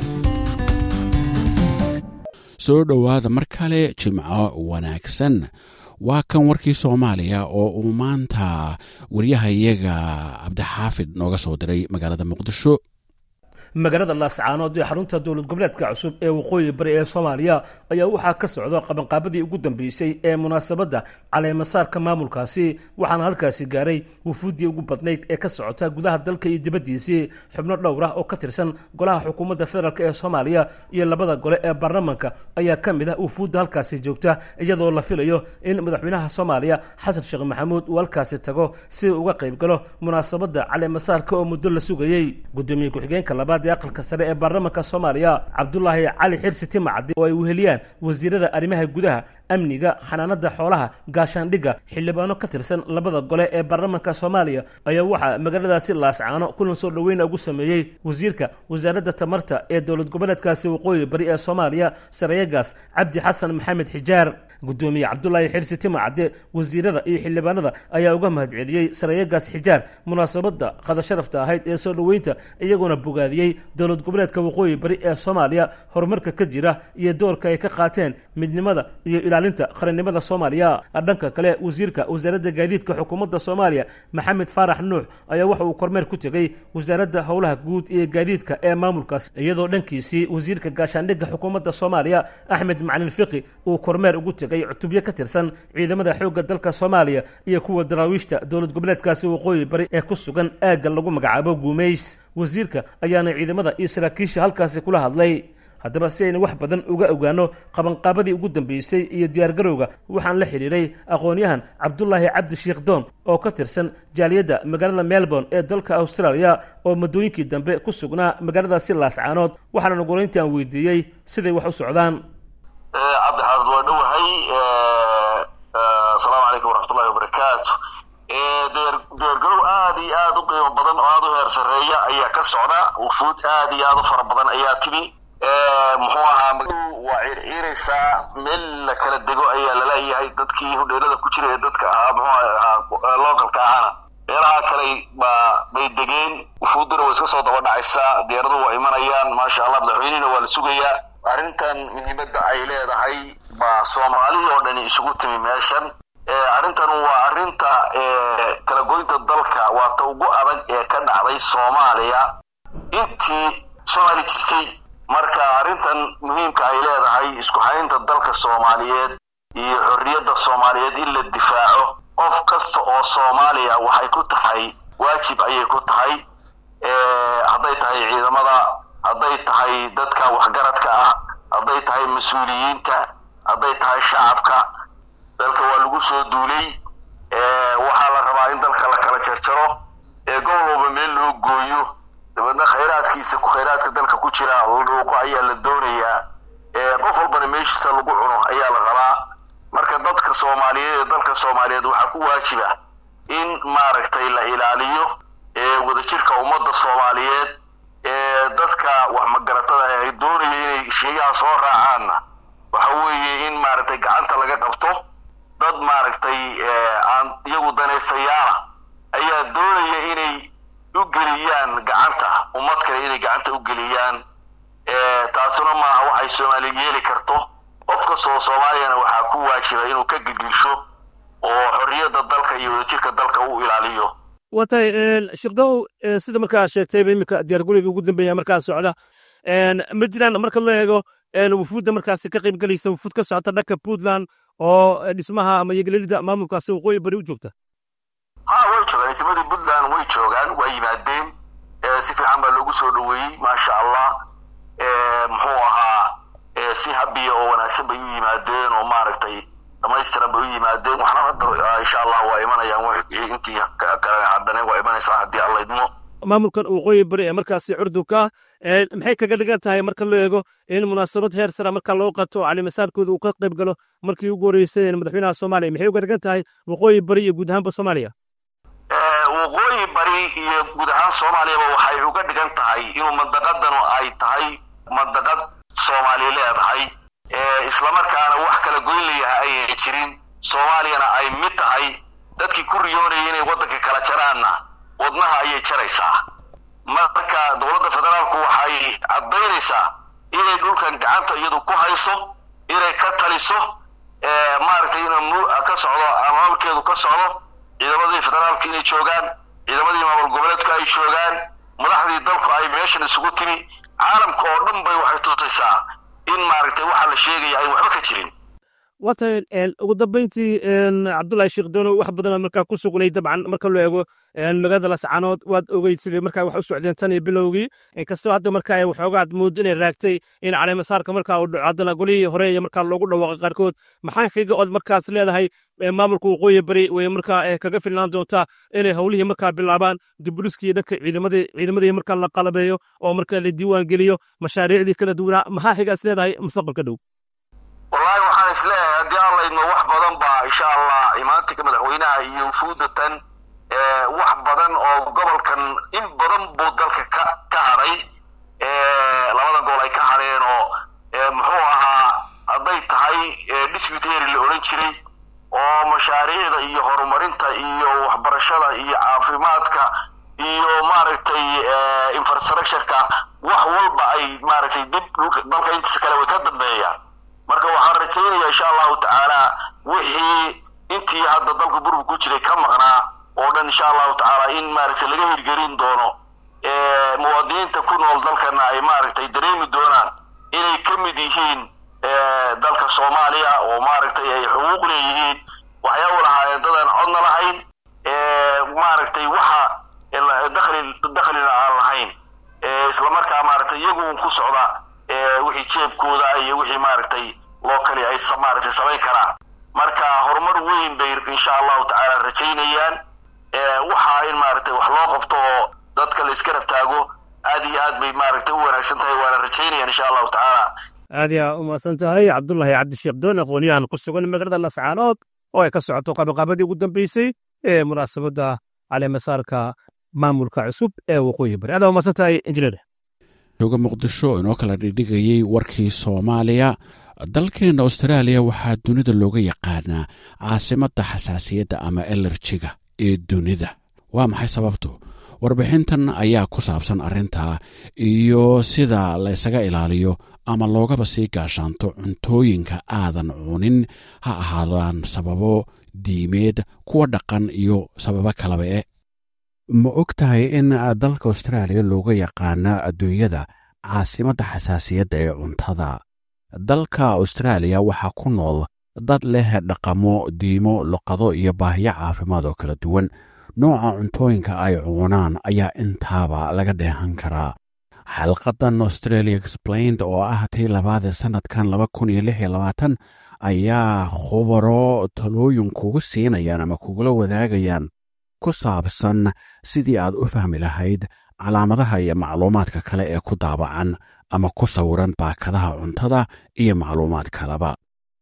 soo dhowaada mar kale jimco wanaagsan waa kan warkii soomaaliya oo uu maanta waryahayaga cabdixaafid nooga soo diray magaalada muqdisho magaalada laascaanood ee xarunta dowlad goboleedka cusub ee waqooyi bari ee soomaaliya ayaa waxaa ka socda qabanqaabadii ugu dambeysay ee munaasabadda caleemasaarka maamulkaasi waxaana halkaasi gaaray wufuuddii ugu badnayd ee ka socota gudaha dalka iyo dibaddiisii xubno dhowr ah oo ka tirsan golaha xukuumadda federaalk ee soomaaliya iyo labada gole ee baarlamanka ayaa ka mid ah wufuudda halkaasi joogta iyadoo la filayo in madaxweynaha soomaaliya xasan sheekh maxamuud uu halkaasi tago si uu uga qayb galo munaasabadda caleemasaarka oo muddo la sugayey gudoomiye ku-xigeenka labaad aqalka sare ee baarlamanka soomaaliya cabdulaahi cali xirsi timacdi oo ay weheliyaan wasiirada arrimaha gudaha amniga xanaanada xoolaha gaashaandhigga xildhibaano ka tirsan labada gole ee baarlamanka soomaaliya ayaa waxaa magaaladaasi laascaano kulan soo dhoweyna ugu sameeyey wasiirka wasaaradda tamarta ee dowlad goboleedkaasi waqooyi bari ee soomaaliya sareeyagaas cabdi xasan maxamed xijaar gudoomiye cabdulaahi xirsi timacade wasiirada iyo xildhibaanada ayaa uga mahadceliyey sareeyagaas xijaar munaasabadda qadasharafta ahayd ee soo dhoweynta iyagoona bogaadiyey dowlad goboleedka waqooyi bari ee soomaaliya horumarka ka jira iyo doorka ay ka qaateen midnimada iyo ilaalinta qarannimada soomaaliya dhanka kale wasiirka wasaaradda gaadiidka xukuumadda soomaaliya maxamed faarax nuux ayaa waxa uu kormeer ku tegey wasaaradda howlaha guud iyo gaadiidka ee maamulkaas iyadoo dhankiisii wasiirka gaashaandhigga xukuumadda soomaaliya axmed macalin fiqi uu kormeer ugu tegey cutubyo ka tirsan ciidamada xoogga dalka soomaaliya iyo kuwa daraawiishta dowlad goboleedkaasi waqooyi bari ee ku sugan aagga lagu magacaabo guumays wasiirka ayaana ciidamada iyo saraakiisha halkaasi kula hadlay haddaba si aynu wax badan uga ogaano qabanqaabadii ugu dambeysay iyo diyaargarowga waxaan la xidhiiray aqoon-yahan cabdulaahi cabdi sheekh doon oo ka tirsan jaaliyadda magaalada melbourne ee dalka australia oo muddooyinkii dambe ku sugnaa magaaladaasi laascaanood waxaana nugulayntii aan weydiiyey siday wax u socdaan cabdixaafid waa dhowahay asalaamu calaykum waraxmatullahi wabarakaatu diyaargarow aad iyo iyo aad u qiimo badan oo aad u heer sarreeya ayaa ka socda wufuud aad iyo aad u fara badan ayaa timi muxuu ahaa waa circiiraysaa meel la kala dego ayaa laleeyahay dadkii hodheelada ku jira ee dadka ahaa muxuu ahaa localka ahana meelaha kale baa bay degeen wufuudduna way iska soo daba dhacaysaa diyaaraduhu waa imanayaan maasha allah madaxweynihina waa la sugayaa arrintan muhiimadda ay leedahay baa soomaali oo dhani isugu timi meeshan arrintan waa arrinta kala goynta dalka waa ta ugu adag ee ka dhacday soomaaliya intii soomaali jirtay marka arrintan muhiimka ay leedahay isku haynta dalka soomaaliyeed iyo xorriyadda soomaaliyeed in la difaaco qof kasta oo soomaaliya waxay ku tahay waajib ayay ku tahay hadday tahay ciidamada hadday tahay dadka waxgaradka ah hadday tahay mas-uuliyiinta hadday tahay shacabka dalka waa lagu soo duulay waxaa la rabaa in dalka la kala jarjaro ee gobol walba meel loo gooyo dabeedna khayraadkiisa khayraadka dalka ku jira dhuuqo ayaa la doonayaa qof walbana meeshiisa lagu cuno ayaa la rabaa marka dadka soomaaliyeed ee dalka soomaaliyeed waxaa ku waajiba in maaragtay la ilaaliyo wadajirka ummadda soomaaliyeed ee dadka wax magaratada ay doonaya inay sheegaha soo raacaanna waxa weeye in maaragtay gacanta laga qabto dad maaragtay aan iyagu danaystayaala ayaa doonaya inay u geliyaan gacanta ummad kale inay gacanta u geliyaan taasuna maaha waxay soomaaliya yeeli karto qof kastoo soomaaliyana waxaa ku waajiba inuu ka gidgisho oo xorriyadda dalka iyo wadajirka dalka u ilaaliyo waa tahay sheekdow sida markaa sheegtayba iminka diyaarguriga ugu dambeeya markaa socda ma jiraan marka loo eego wufuudda markaasi ka qayb gelaysa wufuud ka socota dhanka puntland oo dhismaha ama yegelelida maamulkaasi waqooyi bari u joogta ha way joogaan ismadii puntland way joogaan waa yimaadeen si fiican baa loogu soo dhoweeyey maasha allah muxuu ahaa si habiya oo wanaagsan bay u yimaadeen oo maaragtay dhamaystiran bay u yimaadeen waxna hadda insha allah waa imanayaan intii kale hadhane waa imanaysaa haddii alla idmo maamulkan waqooyi bari ee markaasi curdunka maxay kaga dhigan tahay marka loo eego in munaasabad heer sara marka loo qato calimasaarkooda uu ka qayb galo markii ugu horeysay madaxweynaha soomaaliya maxay uga dhigan tahay waqooyi bari iyo guud ahaanba soomaaliya waqooyi bari iyo guud ahaan soomaaliyaba waxay uga dhigan tahay inuu mandaqadanu ay tahay mandaqad soomaali leedahay islamarkaana wax kala goyn layahay ayay jirin soomaaliyana ay mid tahay dadkii ku riyoonayay inay waddanka kala jaraanna wadnaha ayay jaraysaa marka dowladda federaalku waxay caddaynaysaa inay dhulkan gacanta iyadu ku hayso inay ka taliso maaragtay inuu ka socdo maamulkeedu ka socdo ciidamadii federaalka inay joogaan ciidamadii maamul goboleedku ay joogaan madaxdii dalku ay meeshan isugu timi caalamka oo dhan bay waxay tusaysaa in maaragtay waxaa la sheegaya ay waxba ka jirin waa tahay ugu dambeyntii cabdullahi sheekh doono wax badan markaa ku sugnay dabcan marka loo eego magaalada lascaanood waad ogeysid markaa wax u socdeen tan iyo bilowgii inkastoo hadda markaa ay waxoogaad moodo inay raagtay in caleemasaarka markaa uu dhaco haddana golihii hore iyo markaa loogu dhawaaqay qaarkood maxaa xiga ood markaas leedahay maamulka waqooyi bari way markaa kaga filnaan doontaa inay howlihii markaa bilaabaan diburiskii dhanka ciidamadii ciidamadii markaa la qalabeeyo oo markaa la diiwaan geliyo mashaariicdii kala duwanaa maxaa xigaas leedahay mustaqbalka dhow wallaahi waxaan is leeyahay haddii alla idmo wax badan baa insha allah imaantinka madaxweynaha iyo wufuudatan wax badan oo gobolkan in badan buu dalka ka ka hadhay labadan gobol ay ka hadheen oo muxuu ahaa hadday tahay dispute area la odhan jiray oo mashaariicda iyo horumarinta iyo waxbarashada iyo caafimaadka iyo maaragtay infrastructureka wax walba ay maaragtay dib dalka intiisa kale way ka dambeeyaan marka waxaan rajaynaya insha allahu tacaala wixii intii hadda dalka burbu ku jiray ka maqnaa oo dhan insha allahu tacaala in maaragtay laga hirgelin doono muwaadiniinta ku nool dalkana ay maaragtay dareemi doonaan inay ka mid yihiin dalka soomaaliya oo maaragtay ay xuquuq leeyihiin waxyaaba lahaayeen dadaan codna lahayn maaragtay waxa dakhli dakhlina aan lahayn islamarkaa maaragtay iyagu un ku socda wixii jeebkooda iyo wixii maaragtay loo kali ay maaragtay samayn karaan marka horumar weyn bay insha allahu tacaala rajaynayaan waxaa in maaragtay wax loo qabto oo dadka la iska rabtaago aad iyo aad bay maaragtay u wanaagsan tahay waana rajaynayaan insha allahu tacaala aad yaa u mahadsan tahay cabdullahi cabdisheekh doon aqoonyahan ku sugan magaalada lascaanood oo ay ka socoto qabaqaabadii ugu dambeysay ee munaasabadda caleemasaarka maamulka cusub ee waqooyi bari adaa umaasan tahay injineer jooga muqdisho inoo kala dhigdhigayey warkii soomaaliya dalkeenna austraaliya waxaa dunida looga yaqaanaa caasimadda xasaasiyadda ama elerjiga ee dunida waa maxay sababtu warbixintan ayaa ku saabsan arrintaa iyo sida laysaga ilaaliyo ama loogaba sii gaashaanto cuntooyinka aadan cunin ha ahaadaan sababo diimeed kuwa dhaqan iyo sababo kalaba e ma og tahay in dalka austraaliya looga yaqaano adduunyada caasimadda xasaasiyadda ee cuntada dalka austraaliya waxaa ku nool dad leh dhaqamo diimo luqado iyo baahiyo caafimaad oo kala duwan nooca cuntooyinka ay cunaan ayaa intaaba laga dheehan karaa xalqadan australia explained oo ah tii labaadee sannadkan laba kun iyo lix iyo labaatan ayaa khubaro talooyin kugu siinayaan ama kugula wadaagayaan ku saabsan sidii aad u fahmi lahayd calaamadaha iyo macluumaadka kale ee ku daabacan ama ku sawiran baakadaha cuntada iyo macluumaad kaleba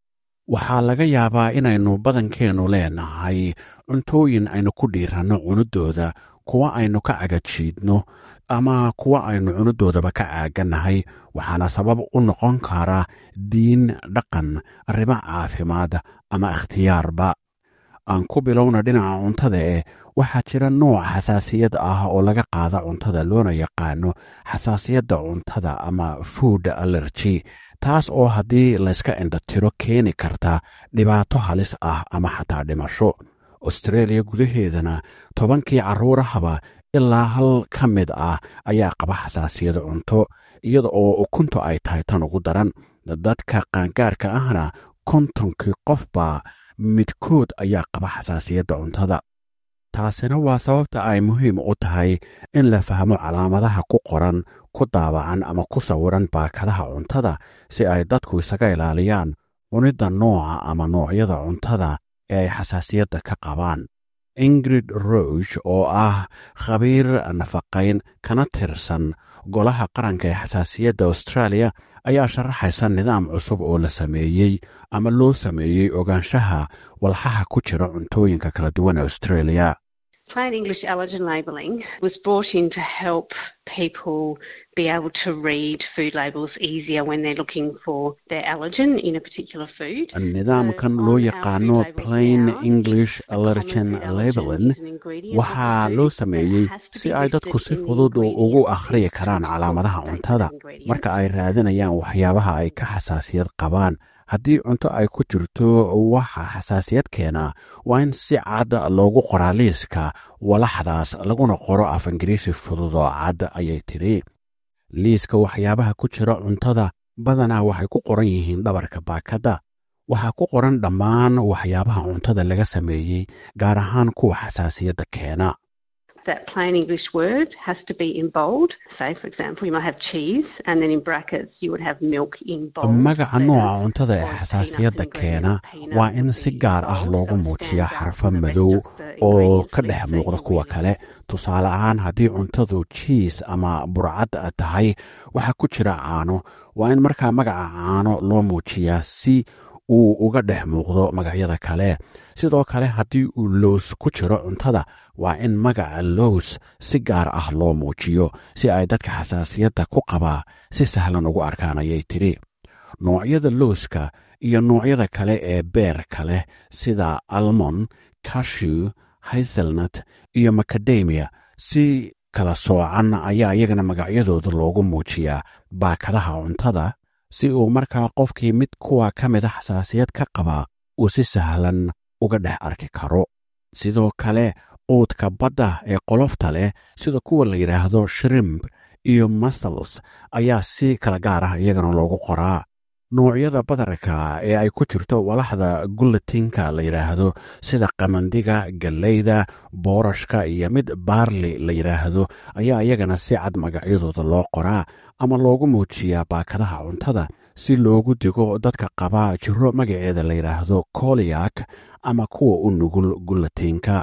waxaa laga yaabaa inaynu badankeennu leenahay cuntooyin aynu ku dhiiranno cunidooda kuwa aynu ka cagajiidno ama kuwa aynu cunudoodaba ka caagannahay waxaana sabab u noqon kara diin dhaqan arrimo caafimaad ama ikhtiyaarba aan ku bilowna dhinaca cuntada eh waxaa jira nooc xasaasiyad ah oo laga qaada cuntada loona yaqaano xasaasiyadda cuntada ama food allergy taas oo haddii layska indhatiro keeni karta dhibaato halis ah ama xataa dhimasho austreeliya gudaheedana tobankii carruurahaba ilaa hal ka mid ah ayaa qaba xasaasiyad cunto iyada oo ukuntu ay tahay tan ugu daran dadka qaangaarka ahna kontonkii qofba midkood ayaa qaba xasaasiyadda cuntada taasina waa sababta ay muhiim u tahay in la fahmo calaamadaha ku qoran ku daabacan ama ku sawiran baakadaha cuntada si ay dadku isaga ilaaliyaan cunidda nooca ama noocyada cuntada ee ay xasaasiyadda ka qabaan ingrid roge oo ah khabiir nafaqayn kana tirsan golaha qaranka ee xasaasiyadda australia ayaa sharaxaysa nidaam cusub oo la sameeyey ama loo sameeyey ogaanshaha walxaha ku jira cuntooyinka kala duwan ee australia Plain English allergen labelling was brought in to help people be able to read food labels easier when they're looking for their allergen in a particular food. nidaamkan loo yaqaano plain english allergen labelin waxaa loo sameeyey si ay dadku si fudud ugu akhriyi karaan calaamadaha cuntada marka ay raadinayaan waxyaabaha ay ka xasaasiyad qabaan haddii cunto ay ku jirto waxa xasaasiyad keena waa in si cad loogu qoraa liiska walaxdaas laguna qoro af ingiriisi fudud oo cad ayay tidhi liiska waxyaabaha ku jira cuntada badanaa waxay ku qoran yihiin dhabarka baakadda waxaa ku qoran dhammaan waxyaabaha cuntada laga sameeyey gaar ahaan kuwa xasaasiyadda keena That plain English word has to be in bold. Say, for example, you might have cheese, and then in brackets you would have milk in bold. magaca nooca cuntada ee xasaasiyadda keena waa in si gaar ah loogu muujiyaa xarfo madow oo ka dhex muuqda kuwa kale tusaale ahaan haddii cuntadu jiis ama burcad tahay waxaa ku jira caano waa in markaa magaca caano loo muujiyaa si uu uga dhex muuqdo magacyada kale sidoo kale haddii uu lows ku jiro cuntada waa in magaca lows si gaar ah loo muujiyo si ay dadka xasaasiyadda ku qabaa si sahlan ugu arkaan ayay tidhi noocyada lowska iyo noocyada kale ee beerka leh sida almon kashew hazelnut iyo macadamia si kala soocan ayaa iyagana magacyadooda loogu muujiyaa baakadaha cuntada si uu markaa qofkii mid kuwa ka mida xasaasiyad ka qabaa uu si sahlan uga dhex arki karo sidoo kale quudka badda ee qolofta leh sida kuwa la yidhaahdo shrimp iyo muscles ayaa si kala gaar ah iyagana loogu qoraa noocyada badarka ee ay ku jirto walaxda gulatinka la yidhaahdo sida qamandiga galleyda boorashka iyo mid baarli la yidhaahdo ayaa iyagana si cad magacyadooda loo qoraa ama loogu muujiyaa baakadaha cuntada si loogu digo dadka qaba jiro magaceeda la yidhaahdo koliyak ama kuwa u nugul gulatinka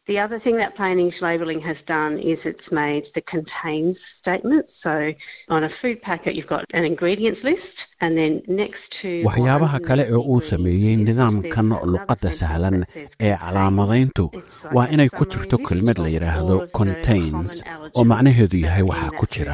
The other thing that plain English labelling has done is it's made the contains statement. So on a food packet, you've got an ingredients list, and then next to waxyaabaha kale ee uu sameeyey nidaamkan luqadda sahlan ee calaamadayntu waa inay ku jirto kelmad la yidhaahdo contains oo macnaheedu yahay waxaa ku jira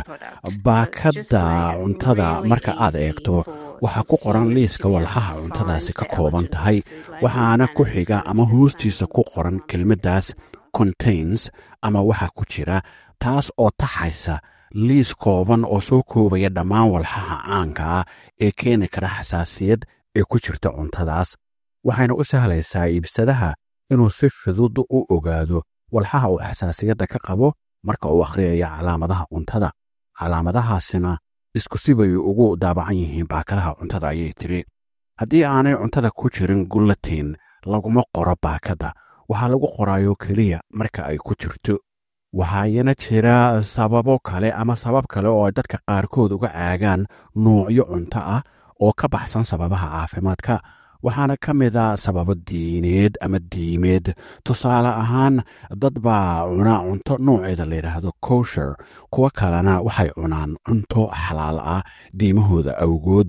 baakadda cuntada marka aad eegto waxaa ku qoran liiska walxaha cuntadaasi ka kooban tahay waxaana ku xiga ama hoostiisa ku qoran kelmaddaas contains ama waxa ku jira taas oo taxaysa liis kooban oo soo koobaya dhammaan walxaha caanka ah ee keeni kara xasaasiyad ee ku jirta cuntadaas waxayna u sahlaysaa iibsadaha inuu si fudud u ogaado walxaha uu xasaasiyadda ka qabo marka uu akhriyayo calaamadaha cuntada calaamadahaasina isku sibay ugu daabacan yihiin baakadaha cuntada ayay tidhi haddii aanay cuntada ku jirin gulatin laguma qoro baakadda waxaa lagu qoraayo keliya marka ay ku jirto waxaayana jira sababo kale ama sabab kale oo ay dadka qaarkood uga caagaan nuucyo cunto ah oo ka baxsan sababaha caafimaadka waxaana ka mid a sababo diineed ama diimeed tusaale ahaan dad baa cuna cunto nooceeda layidhaahdo kosher kuwo kalena waxay cunaan cunto xalaal ah diimahooda awgood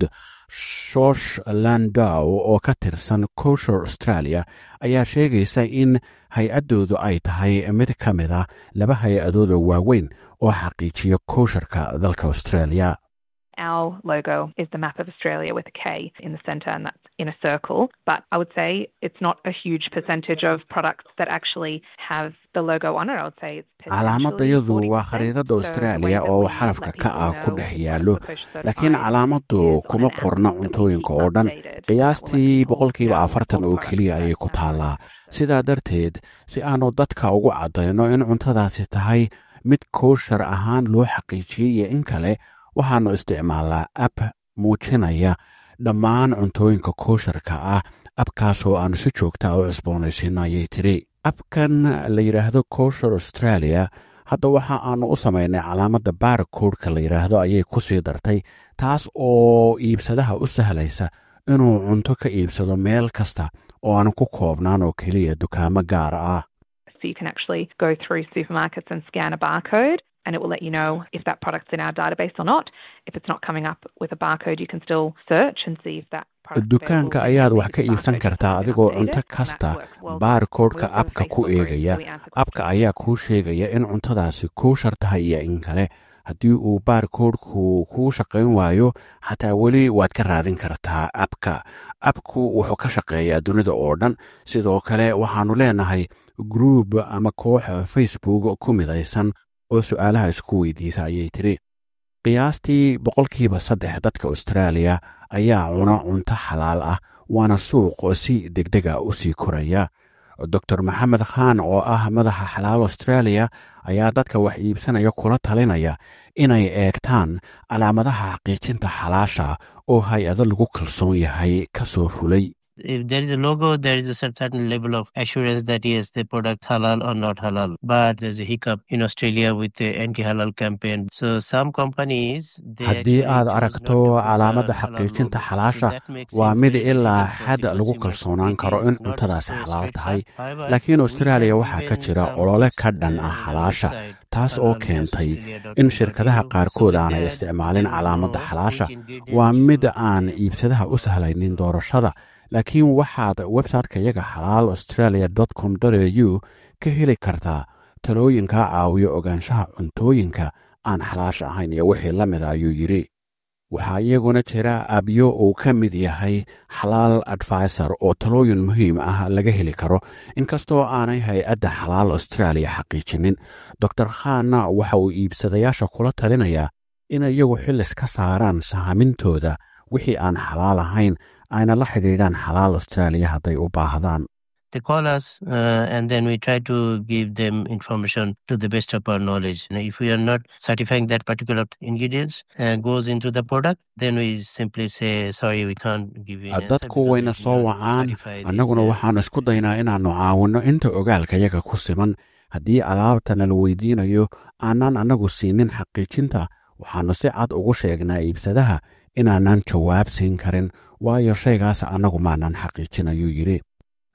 shosh landow oo ka tirsan kosher australia ayaa sheegaysa in hay-addoodu ay tahay mid ka mid a laba hay-adooda waaweyn oo xaqiijiya kosharka dalka australia Our logo is the map of Australia with a K in the centre, and that's in a circle. But I would say it's not a huge percentage of products that actually have the logo on it. I would say it's calaamadayadu waa khariidada australia oo xarafka ka ah ku dhex yaallo laakiin calaamadu kuma qorna cuntooyinka oo dhan qiyaastii boqolkiiba afartan oo keliya ayay ku taallaa sidaa darteed si aanu dadka ugu caddayno in cuntadaasi tahay mid kooshar ahaan loo xaqiijiyey iyo in kale waxaannu isticmaalnaa ab muujinaya dhammaan cuntooyinka koosharka ah abkaasoo aanu si joogtaa u cusboonaysiino ayay tidhi abkan la yidhaahdo kosher australia hadda waxa aanu u samaynay calaamadda baarkoodhka la yidhaahdo ayay ku sii dartay taas oo iibsadaha u sahlaysa inuu cunto ka iibsado meel kasta oo aanu ku koobnaan oo keliya dukaamo gaar ah So you can actually go through supermarkets and scan a barcode and it will let you know if that product's in our database or not. If it's not coming up with a barcode, you can still search and see if that dukaanka ayaad wax ka iibsan kartaa adigoo cunto kasta baarkoodhka abka ku eegaya abka ayaa kuu sheegaya in cuntadaasi kooshar tahay iyo in kale haddii uu baarkoodhku kuu shaqayn waayo xataa weli waad ka raadin kartaa abka abku wuxuu ka shaqeeyaa dunida oo dhan sidoo kale waxaannu leenahay gruub ama koox facebook ku midaysan oo su'aalaha isku weydiisa ayay tidhi qiyaastii boqolkiiba saddex dadka austraaliya ayaa cuna cunto xalaal ah waana suuq si degdega u sii koraya doctor maxamed khaan oo ah madaxa xalaal australia ayaa dadka wax iibsanaya kula talinaya inay eegtaan calaamadaha xaqiijinta xalaasha oo hay-ado lagu kalsoon yahay ka soo fulay if there is a logo, there is a certain level of assurance that yes, the product halal or not halal. But there's a hiccup in Australia with the anti-halal campaign. So some companies haddii aad aragto calaamadda xaqiijinta xalaasha waa mid ilaa xad lagu kalsoonaan karo in cuntadaasi xalaal tahay laakiin austraaliya waxaa ka jira olole ka dhan ah xalaasha taas oo keentay in shirkadaha qaarkood aanay isticmaalin calaamadda xalaasha waa mid aan iibsadaha u sahlaynin doorashada laakiin waxaad websiteka yaga xalaal australia com au ka heli kartaa talooyinkaa caawiyo ogaanshaha cuntooyinka aan xalaasha ahayn iyo wixii la mida ayuu yidhi waxaa iyaguna jira abyo uu ka mid yahay xalaal advisor oo talooyin muhiim ah laga heli karo inkastoo aanay hay-adda xalaal australia xaqiijinin doctor khanna waxa uu iibsadayaasha kula talinayaa in iyagu xillis ka saaraan sahamintooda wixii aan xalaal ahayn ayna la xidhiidhaan xalaal australia hadday u baahdaan They call us uh, and then we try to give them information to the best of our knowledge. Now, if we are not certifying that particular ingredients uh, goes into the product, then we simply say, sorry, we can't give you an dadku wayna soo wacaan annaguna waxaan isku daynaa inaannu caawinno inta ogaalka yaga ku siman haddii alaabtana la weydiinayo aanaan annagu siinin xaqiijinta waxaannu si cad ugu sheegnaa iibsadaha inaanan jawaab siin karin waayo shaygaas annagu maanan xaqiijin ayuu yidhi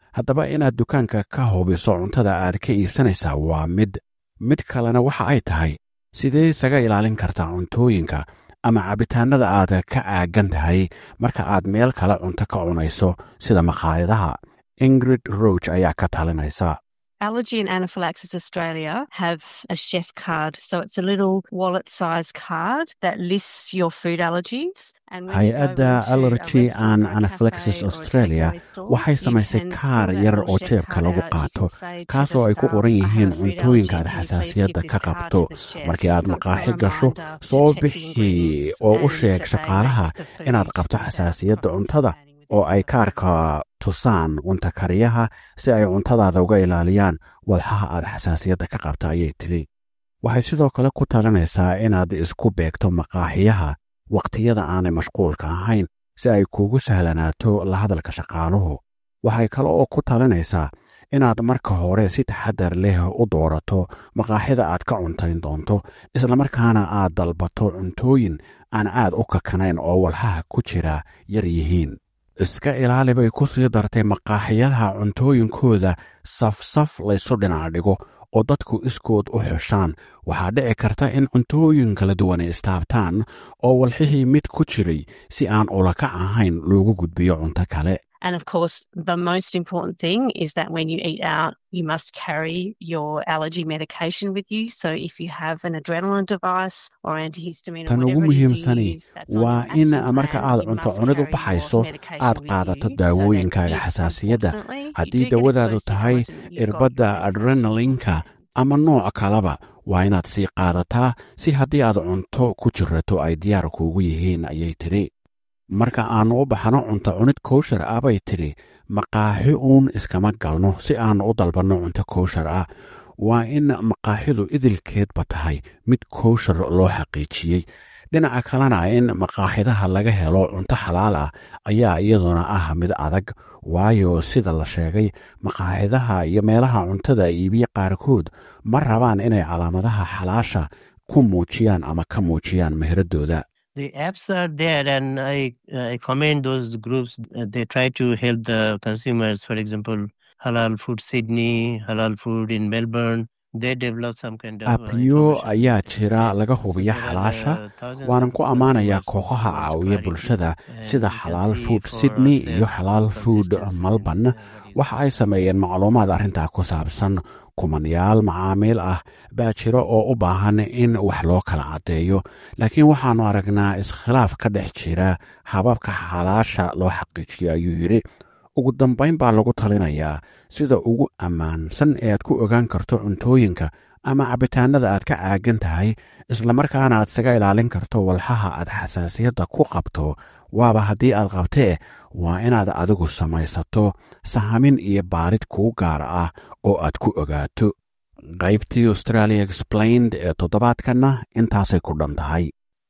haddaba inaad dukaanka ka hubiso cuntada aad ka iibsanaysaa waa mid mid kalena waxa ay tahay sidee isaga ilaalin kartaa cuntooyinka ama cabitaanada aad ka caagan tahay marka aad meel kale cunto ka cunayso sida maqaayadaha ingrid roach ayaa ka talinaysa Allergy and Anaphylaxis Australia have a chef card. So it's a little wallet sized card that lists your food allergies. hay-adda allergy and anaphylaxis australia waxay samaysay kaar yar oo jeebka lagu qaato kaasoo ay ku qoran yihiin cuntooyinka aad xasaasiyadda ka qabto markii aad maqaaxi gasho soo bixi oo u sheeg shaqaalaha inaad qabto xasaasiyadda cuntada oo ay kaarka tusaan cunta kariyaha si ay cuntadaada uga ilaaliyaan walxaha aad xasaasiyadda ka qabta ayay tidhi waxay sidoo kale ku talinaysaa inaad isku beegto maqaaxiyaha wakhtiyada aanay mashquulka ahayn si ay kuugu sahlanaato la hadalka shaqaaluhu waxay kale oo ku talinaysaa inaad marka hore si taxadar leh u doorato maqaaxida aad ka cuntayn doonto islamarkaana aad dalbato cuntooyin aan aad u kakanayn oo walxaha ku jira yar yihiin iska ilaali bay ku sii dartay maqaaxiyadaha cuntooyinkooda safsaf laysu dhinac dhigo oo dadku iskood u xushaan waxaa dhici karta in cuntooyin kala duwan ay istaabtaan oo walxihii mid ku jiray si aan ulakac ahayn loogu gudbiyo cunto kale And of course, the most important thing is that when you eat out, you must carry your allergy medication with you. So if you have an adrenaline device or antihistamine or tan ugu whatever it is you muhiimsani use, that's on waa your in action marka plan, aad you cunto must cunid u carry your baxayso medication aad with qaadato you so that daawooyinkaaga if, xasaasiyadda unfortunately, you haddii do get dawadaadu exposed to tahay allergen, you've got irbadda adrenalinka ama nooc kaleba waa inaad sii qaadataa si haddii aad cunto ku jirato ay diyaar kuugu yihiin ayay tidhi marka aannu u baxno cunto cunid kowshar ah bay tidhi maqaaxi uun iskama galno si aannu u dalbanno cunto kowshar ah waa in maqaaxidu idilkeedba tahay mid kowshar loo xaqiijiyey dhinaca kalena in maqaaxidaha laga helo cunto xalaal ah ayaa iyaduna ah mid adag waayo sida la sheegay maqaaxidaha iyo meelaha cuntada iibiye qaarkood ma rabaan inay calaamadaha xalaasha ku muujiyaan ama ka muujiyaan meheraddooda The apps are there, and I I commend those groups. Uh, They try to help the consumers. For example, Halal Food Sydney, Halal Food in Melbourne. They develop some kind of uh, abyo ayaa jira laga hubiya xalaasha waanan ku ammaanayaa kooxaha caawiya bulshada sida xalaal food sydney iyo xalaal food melbourne waxa ay sameeyeen macluumaad arrintaa ku saabsan kumanyaal macaamiil ah baa jira oo u baahan in wax loo kala caddeeyo laakiin waxaannu aragnaa iskhilaaf ka dhex jira hababka xalaasha loo xaqiijiyo ayuu yidhi ugu dambayn baa lagu talinayaa sida ugu ammaansan ee aad ku ogaan karto cuntooyinka ama cabitaanada aad ka caagan tahay islamarkaana aad isaga ilaalin karto walxaha aad xasaasiyadda ku qabto waaba haddii aad qabtee waa inaad adigu samaysato sahamin iyo baarid kuu gaar ah oo aad ku ogaato qaybtii australia explained ee toddobaadkanna intaasay ku dhan tahay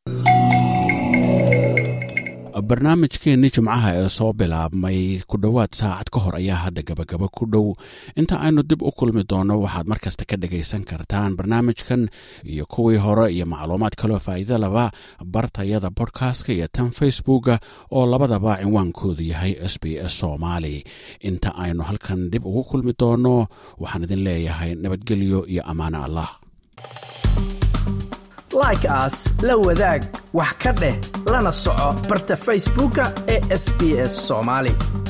barnaamijkeenni jimcaha ee soo bilaabmay ku dhowaad saacad ka hor ayaa hadda gabagaba ku dhow inta aynu dib u kulmi doonno waxaad mar kasta ka dhagaysan kartaan barnaamijkan iyo kuwii hore iyo macluumaad kaloo faa'iido laba bartayada bodkastka iyo tan facebooka oo labadaba cinwaankoodu yahay s b s soomaali inta aynu halkan dib ugu kulmi doonno waxaan idin leeyahay nabadgelyo iyo ammaano allah like aas la wadaag wax ka dheh lana soco barta facebooka ee sb s soomaali